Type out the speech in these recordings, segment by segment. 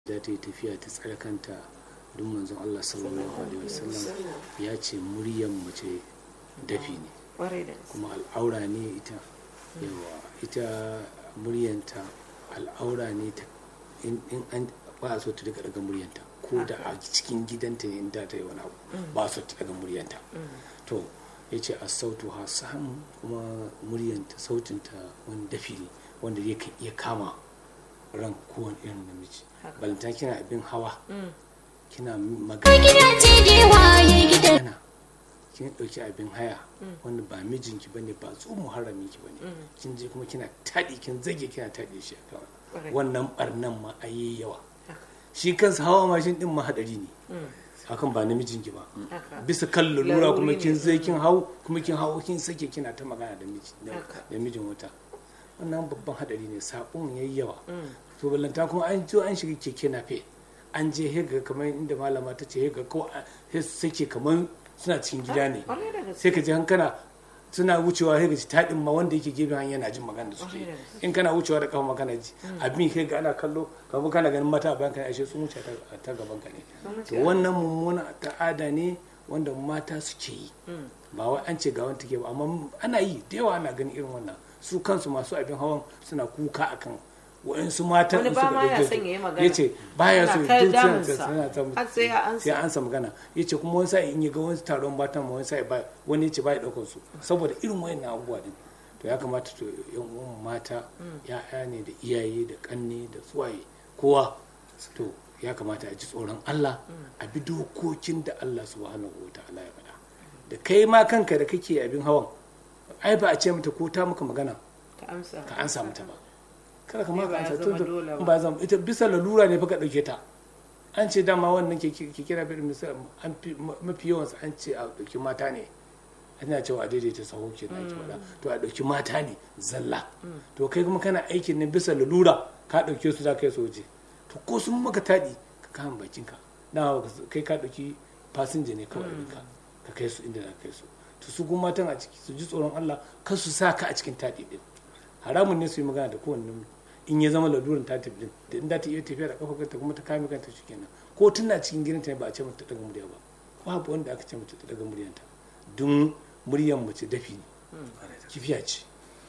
za ta yi tafiya ta tsare kanta duk manzon Allah sallallahu alaihi wasallam ya ce muryan mace dafi ne kwarai da gaske kuma al'aura ne ita yawa ita muryanta al'aura ne ta in in an ba a so ta daga daga muryanta ko da a cikin gidanta ne in da ta yi wani abu ba a so ta daga muryanta to ya ce a sautu ha samu kuma muryanta sautinta wani dafi ne wanda ya kan iya kama ran kowane irin namiji Haka. balanta kina abin hawa Mm. kina magana gidaje da waye gidan magana kin dauki abin haya wanda ba mijinki bane ba tsu muharrami ki bane kin je kuma kina tadi kin zage kina tadi shi a Correct. wannan barnan ma ayi yawa Haka. shi kansa hawa mashin din ma hadari ne Mm. hakan ba namijinki ba Haka. bisa kan lura Laruri kuma ne. kin zai kin hau kuma kin hau kin sake kina ta magana da miji da Haka. da mijin wuta wannan babban hadari ne sabon yayi yawa Mm. to ballanta kuma an zo an shiga keke nafe an je hega kamar inda malama ta ce hega ko a- sai su sake kamar suna cikin gida ne kwarai da gaske sai ka ji hankana suna wucewa hega ji taɗin ma wanda yake gefen hanya yana jin magana da suke Kwarai da gaske. in kana wucewa da kafa magana ji abin hega ana kallo kamar kana ganin mata a bayan ka ne ashe sun wuce ta- ta gaban ka ne Sun wuce to wannan mummuna ta'ada ne wanda mata suke yi Mm. ba wai an ce ga wani take ba amma ana yi da yawa ana ganin irin wannan su kansu masu abin hawan suna kuka akan wa'insu matan Wani in ba suka ma ya ɗauke son su. ya yi magana. ya ce ba ya so Ana ta duk suna damunsa. ta- suna ta Har sai ya ansa. sai ya ansa magana ya ce kuma wani sa'i in ya ga wani taron matan ma wani sa'i ba wani ya ce ba ya ɗaukar su saboda irin wayan abubuwa din to ya kamata to yan uwan mata ya'ya ne da iyaye da kanne da tsuwaye kowa to ya kamata a ji tsoron Allah a bi dokokin da Allah subhanahu wa ta'ala ya faɗa da kai ma kanka da kake abin hawan ai ba a ce mata ko ta maka magana ka amsa ka ansa mata ba kada ka Ba maka ya ansa zama to dole ba. ba zama ita bisa lalura ne fa ka dauke ta an ce dama wannan ke ke kira bi misal an fi mafi yawan su an ce a dauki mata ne ana cewa a daidaita saho ke na ake faɗa to a dauki mata ne zalla to kai kuma kana aikin ne bisa lalura ka dauke su za ka yi soje to ko sun maka taɗi ka kama bakinka na kai ka dauki fasinja ne kawai ka ka kai su inda za ka kai su to su kuma matan a ciki su ji tsoron Allah kar su sa ka a cikin taɗi din haramun ne su yi magana da kowanne namiji in ya zama lalurin ta tafi din da in za ta iya tafiya da kafa kanta kuma ta kame kanta shi kenan ko tana cikin gidanta ne ba a ce mata ta daga murya ba babu wanda aka ce mata ta daga muryanta don muryan mace dafi ne kifiya ce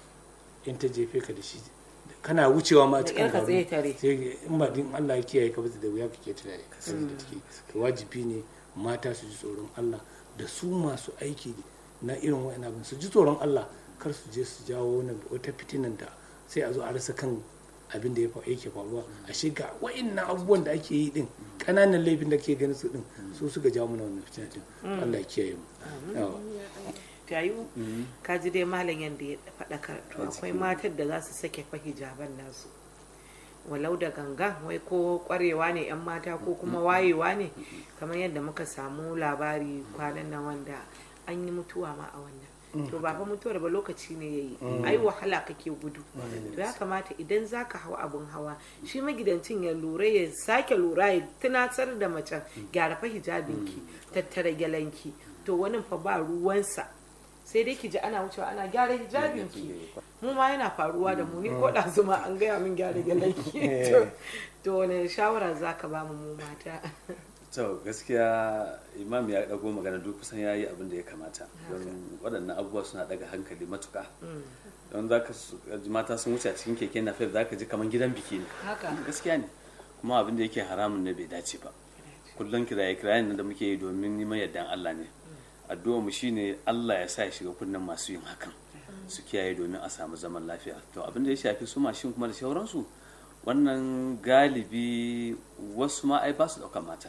in ta jefe ka da shi kana wucewa ma Da cikin ƙyar ka tsaye tare. sai in ba din Allah ya kiyaye ka ba da wuya kake tunani ka sani da take to wajibi ne mata su ji tsoron Allah da su masu aiki na irin wa'in abin su ji tsoron Allah kar su je su jawo wani wata fitinan da sai a zo a rasa kan abin da ya fa- yake faruwa a shiga wa'innan abubuwan da ake yi din kananan laifin da ke ganin su din su suka jawo mana wannan fitina din Allah ya kiyaye mu Yawa. tayu ka ji dai malam yadda ya faɗakar to akwai matar da za su sake fa hijaban nasu walau da ganga wai ko kwarewa ne 'yan mata ko kuma wayewa ne kamar yadda muka samu labari kwanan nan wanda an yi mutuwa ma a wannan to ba fa mutuwar ba lokaci ne yayi ai wahala kake gudu to ya kamata idan zaka hau abun hawa shi magidancin ya lura ya sake lura ya tunatar da macen gyara fa hijabinki tattara gyalanki to wani fa ba ruwansa sai dai ki ji ana wucewa ana gyara hijabinki mu ma yana faruwa da mu ni ko da zuma an gaya min gyara gyalanki to to wani shawara zaka ba mu mu mata to gaskiya imam ya dago magana duk kusan ya yi abin da ya kamata don waɗannan abubuwa suna daga hankali matuka don za ka mata sun wuce a cikin keke na za ka ji kamar gidan biki ne haka gaskiya ne kuma abin da yake haramun ne bai dace ba kullum kiraye kirayen nan da muke yi domin neman yardan Allah ne addu'a mu shine Allah ya sa ya shiga kunnen masu yin hakan su kiyaye domin a samu zaman lafiya to abin da ya shafi su mashin kuma da sauransu wannan galibi wasu ma ai ba su daukan mata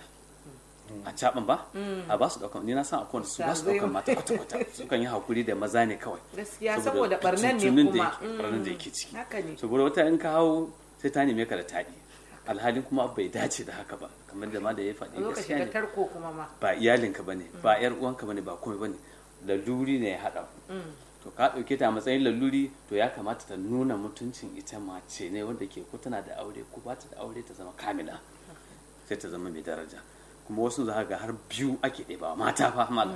a caban ba a ba su daukan ni na san akwai wanda su ba su daukan mata kwata kwata sukan yi hakuri da maza ne kawai gaskiya saboda barnan ne fitintunin da kuma yake- barnan da yake ciki haka ne saboda wata in ka hau sai ta neme ka da taɗi alhalin kuma bai dace da haka ba kamar da ma da ya faɗi lokaci gaskiya da ne tarko kuma ma ba iyalinka bane ba yar uwanka bane ba komai bane laluri ne ya haɗa ku. to ka ɗauke ta a matsayin laluri to ya kamata ta nuna mutuncin ita mace ne wanda ke ko tana da aure ko ba ta da aure ta zama kamila sai ta zama mai daraja kuma wasu za ka ga har biyu ake ɗebawa mata fa malam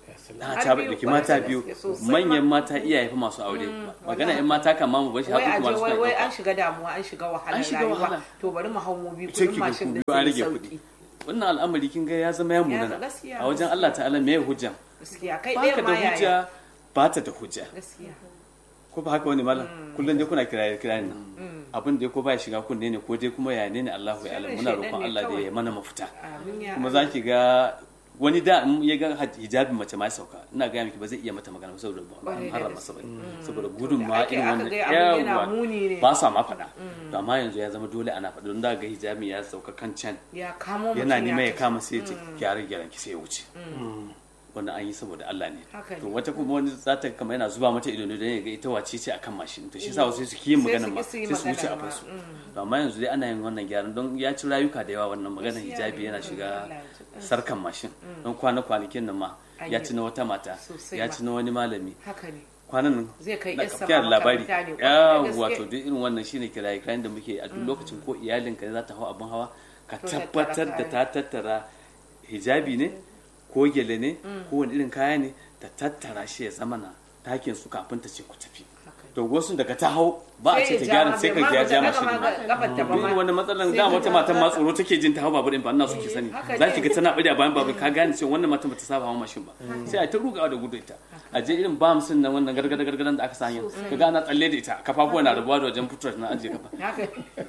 na Har ta biyu, ɗauki kwarai mata da biyu gaske, sosai manyan ma. mata iyaye fa masu aure magana yan mata kan ma mu bashi wai har a kuma je su wai wai an ɗauka shiga damuwa an shiga wahalar An shiga rayuwa wahala. to bari mu hau mu bi sai kudin ki ga mashin ku din biyu an zai rage sauki kuɗi wannan al'amari kin ga ya zama ya munana gaskiya, a wajen Allah ta'ala me hujja gaskiya kai baka ɗaya da ma yaya hujja ba ta da hujja gaskiya ko ba haka wani malam kullum dai kuna kiraye kirayen nan abin da ko ba ya shiga kunne ne ko dai kuma ya ne ne Allahu ya alam Shirin muna shaidan roƙon ne Allah da kawai. ya mana mafita amin ya kuma za ki ga wani da in ya ga hijabin mace ma ya sauka ina ga miki ba zai iya mata magana ba saboda ba Ƙwarai an da harama gaske. sabai saboda gudun Da ma ake- irin aka wannan ga abin yana muni ne. ba sa ma faɗa to amma yanzu ya zama dole ana faɗa don da ga hijabin ya sauka kan can ya kamo mutum yana neman ya tafi. kama sai ya ce gyara gyaran ki sai ya wuce wannan an yi saboda Allah ne Haka ne. to wata kuma wani za ta kama yana zuba mata ido ne don ya ga ita wace ce akan mashin to shi sa wasu su ki yin Sai magana su ma ki su yi sai su wuce a magana ma, fasu to amma yanzu dai ana yin wannan gyaran don ya ci rayuka da yawa wannan maganar Gaskiya hijabi ne. yana shiga Allah ya ji ƙansa. sarkan mashin don kwana kwanakin nan ma An ya yi. ci na wata mata Sosai ya ma. ci na wani malami haka ne kwanan nan Zai kai na yarsa kafiyar ma labari makaranta ne, ya kwarai da gaske. wato duk irin wannan shine kiraye kirayen da muke a duk lokacin ko iyalinka ne za ta hau abin hawa ka To tabbatar da tattara ta tattara hijabi ne ko gele ne ko wani irin kaya ne ta tattara shi ya zama na takin su kafin ta ce ku tafi to wasu daga ta hau ba a ce ta gyara sai ka ji ya ja mashi ma kafar ta ba duk ma wani matsalan Sai da ka wata ga matan ma ta- tsoro take jin ta hau babur din ba ina so ki sani haka za ne. ki ga tana bada bayan babur ka gane cewa wannan matan bata saba hawa mashin ba sai a ta rugawa da gudu ita a je irin bamsin nan wannan gargada gargadan da aka sanya ka ga ana tsalle da ita kafafuwa na rabuwa da wajen fitar na ajiye kafa haka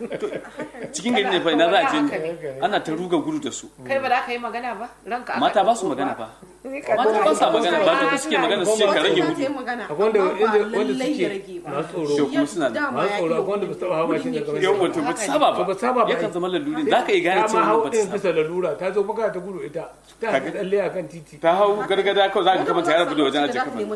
cikin gari ne fa ina za a je Haka ne. ana ta ruga gudu da su kai ba za ka yi magana ba ranka aka mata ba ɗauko su magana ba Ni ka mata ba sa ɗauko. magana ba da suke magana su ce ka rage gudu akwai wanda wanda wanda suke masu Yau tsoro kuma suna da masu tsoro akwai wanda ba su taɓa hawa mashin daga yau wani wato ba ta saba ba ba saba ba yakan zama laluri za ka iya gane ta ma cewa hau ba ta ɗin saba bisa lalura ta zo baka ta gudu ita ta Kaga- tsalle a kan titi ta hau gargada kawai za ka kama ta yara gudu wajen ajiye kafa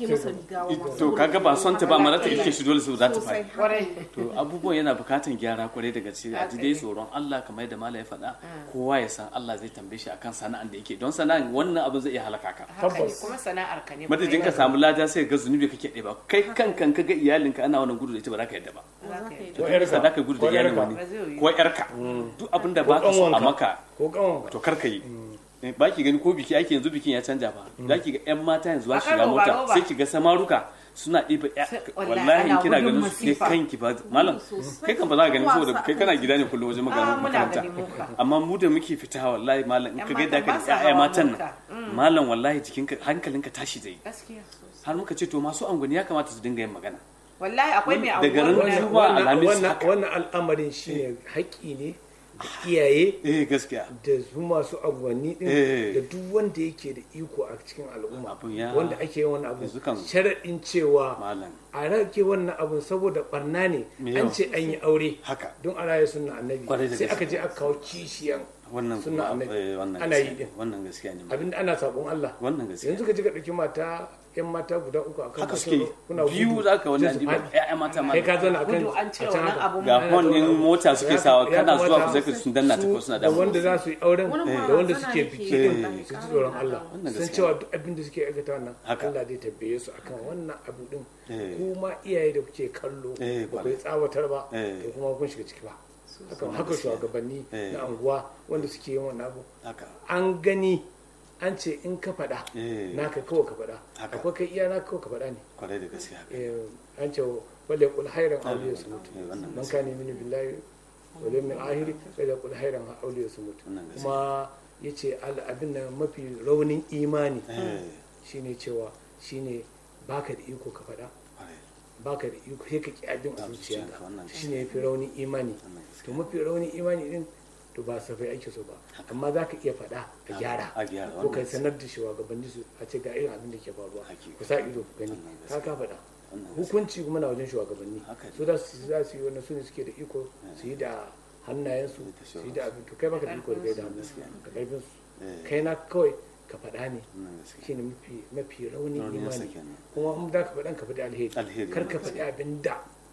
kafa to kaga ba son ta ba mara ta ike shi dole su za ta fara kwarai to abubuwan yana bukatan gyara kwarai daga gaske a ji dai tsoron Allah kamar yadda Malam ya faɗa kowa ya san Allah zai tambaye shi akan sana'an da yake don sana'an wannan abin zai iya halaka ka haka ne Tabbas. kuma sana'ar ka ne madadin ka samu lada sai ga zunubi kake ɗeba kai kankan ka ga iyalinka ana wannan gudu da ita ba za ka yadda ba Za ka yi. ko ka za ka gudu da ko iyalin yarka. wani Ba zai yiwu. ko yarka duk abin da ba ka so a ƙanwanka. maka ko kanwan to kar ka yi Eh, ba ki gani ko biki ake yanzu bikin ya canja ba za ki ga yan mata yanzu ba A kan shiga roba, mota roba. sai ki ga samaruka suna ɗiba ya- Sai- wallahi wallahi in ana kina gudun ganin su ke masifa. kanki ba malam kai kan ba za ka gani saboda kai kana gida ne kullum wajen Ah, magana muna makaranta gani muka. amma mu da muke fita wallahi malam in Yan ka ga yadda matan aka ba sa da ƴaƴa hawa matan mota. nan malam wallahi jikinka hankalinka tashi zai gaskiya har muka ce to masu angwani ya kamata su dinga yin magana wallahi akwai mai Daga anguwan ran nan. zuwa alhamis wannan haka. wannan al'amarin shine haƙƙi ne da iyaye eh gaskiya da su masu abuwanni din Eh. da duk wanda yake da iko a cikin al'umma Abun ya- wanda ake yin wannan abu yanzu kan- sharaɗin cewa malam a rage wannan abun saboda barna ne Me an yawa. ce an yi aure haka don a raya sunna annabi Kwarai da sai gaske. aka je aka kawo kishiyan wannan sunna kuma, annabi eh, wannan ana yi gaskiya din ne, wannan gaskiya ne abinda ana sabon Allah wannan gaskiya yanzu ka ji ka ɗauki mata yan mata guda uku a kan haka mashin suke kuna biyu gudu, za ka wani sai su adiba faɗi. ƴaƴa mata ma kai ka zana akan gudu an ce a can wannan haka. abu ga Ana hon din zaune. mota suke Ya sawa kamata- kana ya zuwa ku kamata zai sun danna ta ko suna da damu wanda za su yi auren Wani da ma wanda zana suke yake biki yi, din wallahi, su ji ƙarin tsoron da Allah Wannan san gaskiya. cewa duk abin da suke aikata wannan Haka. Allah zai tabbaye su akan wannan abu din Eh. kuma iyaye da kuke kallo Eh, ba kwarai. kai tsawatar ba Eh. to kuma kun shiga ciki ba haka haka gaskiya. shugabanni Eh. na anguwa wanda suke yin wannan abu haka an gani an ce in ka faɗa Eh. naka kawai ka faɗa Haka. akwai kai iya naka kawai ka faɗa ne kwarai da gaskiya haka Eh, an ce wale kul hairan auliya su mutu Eh, wannan man kane mini billahi wale min ahiri wale kul hairan auliya su mutu Wannan gaskiya. kuma ya ce abin da mafi raunin imani eh shine cewa shine baka da iko ka faɗa kwarai baka da iko sai ka ki abin a A zuciyarka zuciyarka, wannan shine yafi raunin imani wannan gaskiya to mafi raunin imani din to ba safai ake so ba amma za ka iya faɗa ka gyara a gyara, ko wannan kai gaskiya. sanar da shugabanni su a ce ga irin abin da ke faruwa Hakika. ku sa ido ku gani Wannan ka ka faɗa Wannan hukunci kuma na wajen shugabanni Haka ne. su za su za su yi wannan su ne suke da iko su yi da hannayensu Da su yi da abin to kai baka da iko da kai da hannu Gaskiya. da karfin su Eh. kai na kawai ka faɗa ne wannan gaskiya shine mafi mafi raunin Raunin imani sa kenan. kuma in za ka faɗan ka faɗi alheri Alheri, kar ka wannan faɗi abin da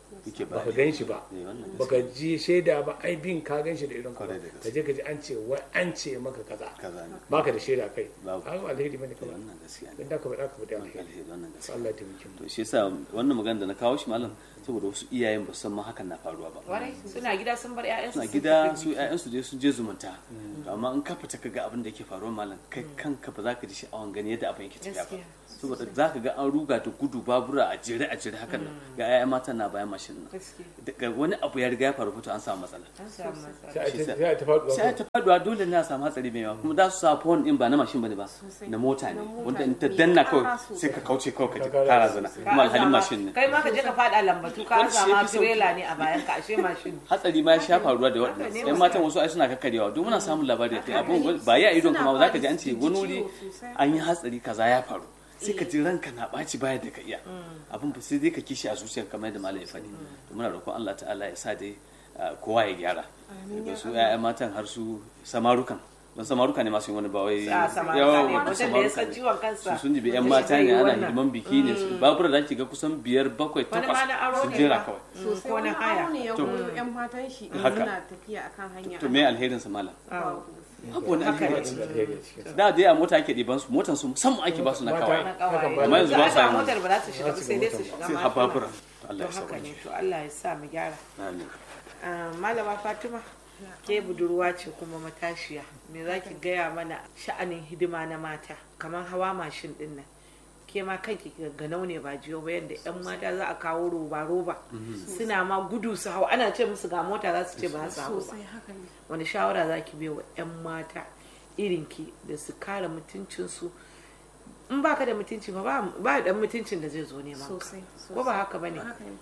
yake ba baka gan shi ba Eh, wannan baka ji shaida ba ai bin ka gan shi da irin ka Kwarai da gaske. ka je ka ji an ce wai an ce maka kaza kaza ne baka da shaida kai Babu. ai alheri bane kawai wannan gaskiya ne dan da ka faɗa ka faɗa alheri alheri wannan gaskiya Allah ya taimake mu to shi yasa wannan magana da na kawo shi malam saboda wasu iyayen ba su san ma hakan na faruwa ba warai suna gida sun bar 'ya'yansu suna sun gida tafi su ƴaƴansu dai sun je zumunta to amma in ka fita ka ga abin da yake faruwa malam kai kanka ba za ka ji sha'awan gani yadda abin yake tafiya ba Gaskiya. saboda za ka ga an ruga da gudu babura a jere a jere hakan nan ga ƴaƴan matan na bayan mashin nan Gaskiya. daga wani abu ya riga ya faru fito an samu matsala an samu matsala sai a Shi ta sa- sai a ta faɗuwa sai ta faduwa dole ne a samu hatsari mai yawa kuma za su sa phone din ba na mashin bane ba na mota ne Na mota wanda in ta ne, danna mai kawai ƙara sosai. sai ka kauce kawai ka ji Ka kara kara zana Ka kuma alhalin azama- mashin ne kai ma ka je ka faɗa lambatu ka Wani shi zama yafi sauki. tirela ne a bayan ka ashe mashin hatsari ma ya sha faruwa da Haka ne waɗanda yan gaskiya. matan wasu ai suna kakkarewa duk muna samun labari da abun ba ya idon kuma za ka ji an ce wani wuri an yi hatsari kaza ya faru sai ka ji ranka na ɓaci baya da ka iya abin ba sai dai ka kishi a zuciyar kamar yadda malam ya faɗi to muna roƙon Allah ta'ala ya sa dai ah, kowa ya gyara daga su ƴaƴan matan har su samarukan don samaruka ne masu yin wani ba wai a samari yawa, ne mutum da ya samaruka san ne. ciwon kansa su sun jibi yan Zai mata yi ne ana wannan. hidiman biki ne babura da ake ga kusan biyar bakwai wani ma takwas na aro sun ne jera ba kawai sosai ko wani na haya aro ne ya To. goyo yan matan shi Haka. suna tafiya akan hanya to me alherin sa malam Babu. babu wani Haka alheri ne. a ciki. alheri a cikin sa. da dai a mota ake ɗiban su motan su musamman ake ba su na Mata- kawai na kawaye Amma yanzu ba sa yin motar ba za su shiga ba sai dai su shiga sai mashina. hababura Allah to ya haka sauke ne to Allah ya sa mu gyara amin Ah, malama fatima ke budurwa ce kuma matashiya me za ki gaya mana sha'anin hidima na mata kamar hawa mashin din nan ke ma kanki ganau ne ba jiyo ba yadda yan mata za a kawo roba roba suna ma gudu su hau ana ce musu ga mota za su ce ba za su hau ba sosai haka ne wani shawara za ki bai wa 'yan mata irinki da su kare mutuncinsu in baka da mutunci ba ba- ba dan mutuncin da zai zo neman ka sosai ko ba haka bane haka ne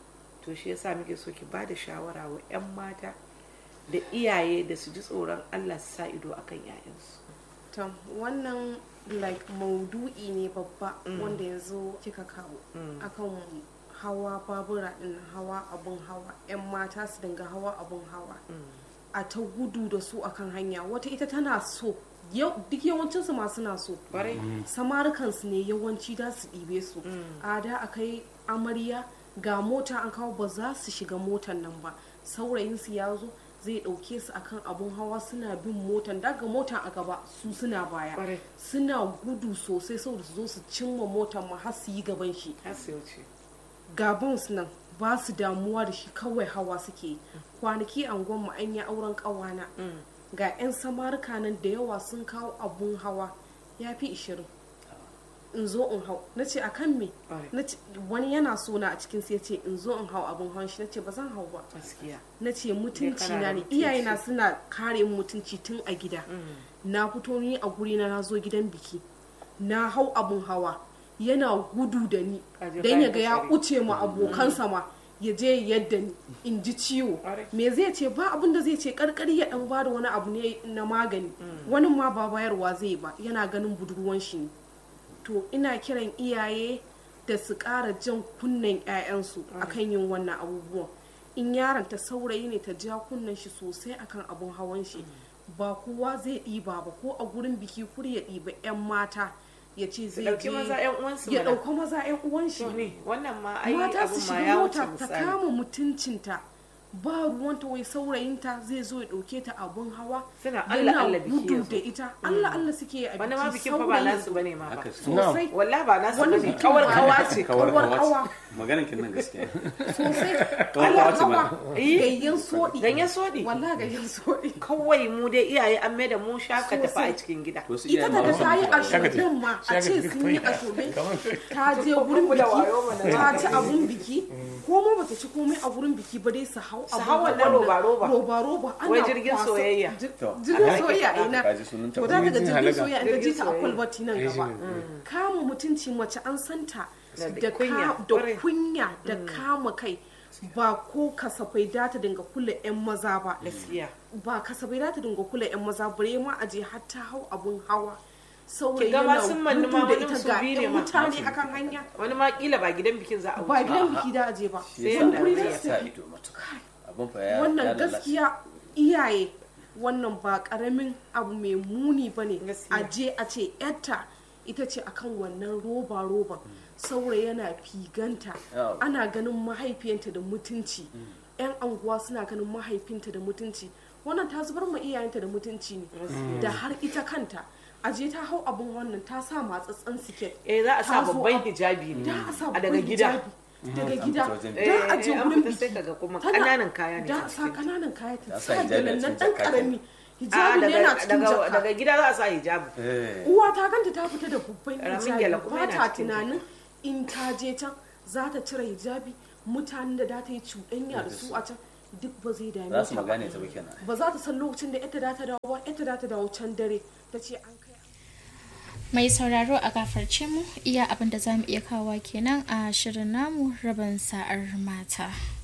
to shi yasa muke so ki ba da shawara wa 'yan mata da iyaye da su ji tsoron Allah su sa ido akan 'ya'yansu to wannan like maudu'i ne babba wanda yanzu kika kawo akan hawa babura din hawa abun hawa yan mata su dinga hawa abun hawa a ta gudu da su akan hanya wata ita tana so yau duk yawancinsu ma suna so kwarai samarukansu ne yawanci da su ɗibe su a da a kai amarya ga mota an kawo ba za su shiga motan nan ba saurayinsu ya zo zai ɗauke su akan abun hawa suna bin motan daga motan a gaba su suna baya Ƙwarai. suna gudu sosai saboda su zo su cimma motan ma har su yi gaban shi har su wuce gabons nan ba su damuwa da shi kawai hawa suke yi kwanaki an gwamma an yi auren kawana ga 'yan samarika nan da yawa sun kawo abun hawa ya fi ishirin in zo in hau na ce a kan me Right. Na ce- wani yana so na a cikin sai ya ce in zo in hau abun hawan shi na ce ba zan hau ba gaskiya na ce mutunci kana da na ne mutunci. iyayena suna kare min mutunci tun a gida na fito ni a guri na na zo gidan biki na hau abun hawa yana gudu da ni Ka je don ya kayan ga ya fitsari. uce ma abokansa ma ya je yadda ni in ji ciwo Ƙwarai. me zai ce ba abin da zai ce karkari ya dan bada wani abu ne na magani wani ma ba bayarwa zai ba yana ganin budurwan shi ne to ina kiran iyaye da su ƙara jan kunnen 'ya'yansu akan yin wannan abubuwan in yaron ta saurayi ne ta ja kunnen shi sosai akan abun hawan shi ba kowa zai ɗiba ba ko a gurin biki kur ya ɗiba 'yan mata ya ce zai ɗauki je maza 'yan uwansu ya mana. ɗauka maza 'yan uwan shi to ne wannan ma ai mata su abun ma shiga ya wuce mota ta misali kama mutuncinta ba ruwanta wai saurayinta zai zo ya ɗauke ta abun hawa Suna yana Allah Allah biki ya gudu zo. da ita Allah Allah suke yi a wani ma biki bikin fa ba saurayi nasu bane ma ba haka sosai wallahi ba nasu Wani bane bikin kawar ba- kawa ce kawar Kawar kawa kawa. ce maganar kin nan gaskiya sosai Kawar ana kawa ce ma. hawa Eh. gayyan soɗi ganyen sodi wallahi gayyan soɗi kawai mu dai iyaye an mai da mu shaka tafi a cikin gida to su ita iyayen ma daga ba su ta yi mutu ba. ashobin ma a Shaka ce ta sun yi koya. ashobin Kamar ta je gurin da wayo biki mana. ta ci abun biki ko ma bata ci komai a gurin biki ba dai su hau abun hau wannan hawan nan. roba-roba. roba-roba ana Wai jirgin kwasa- soyayya. ji- To. jirgin soyayya ina Kaji sunan ta. to daga da Jirgin jirgin halaga. soyayya in ka ji Jirgin ta a soyayya. kwalbati nan Eh, gaba shi ne. kama mutunci mace an santa Da da kunya, ka- da ƙwarai. kunya da kama kai ba ko kasafai da ta dinga kula 'yan maza ba gaskiya ba kasafai da ta dinga kula 'yan maza bare ma a je har ta hau abun hawa saurayi Ki ga ma yana sun manni ma gudu da wani ita su ga biyu ne 'yan ma. mutane akan hanya wani ma kila ba gidan bikin za a ba wuce gidan biki da aje ba Sai wani yadda guri aka za yi. su sa tafi. ido matuka abin fa ya ya wannan lalace. gaskiya iyaye wannan ba karamin abu mai muni ba ne Gaskiya. a je a ce yarta ita ce akan wannan roba roban saurayi yana figanta Yawa. ana ganin mahaifiyanta da mutunci yan anguwa suna ganin mahaifinta da mutunci wannan ta zubar ma iyayenta da mutunci ne da har ita kanta aje ta hau abun wannan ta sa matsatsen siket eh za a sa ta zo babban a- hijabi ne da a sa a daga babban gida hijabi. daga gida fita wajen da a je Eh, an gurin fita sai biki kaga kuma Tana- ƙananan kaya ne da a a sa cikin. kananan kaya ta sa sa hijabi a gyalen nan cikin dan jaka karami a hijabi ne yana cikin daga jaka daga gida za a sa hijabi Eh. uwa ta ganta ta fita da babban Ƙaramin hijabi gyale kuma ba yana ta cikin tunanin in ta je can za ta cire hijabi mutanen da da ta yi cuɗanya da su a can duk ba zai dame za su ta ba magane ta ba kenan ba za ta san lokacin da ita da ta dawo ba ita da ta dawo can dare ta ce an kai Mai sauraro a gafarce mu iya abin da za mu iya kawo kenan a shirin namu rabin sa'ar mata.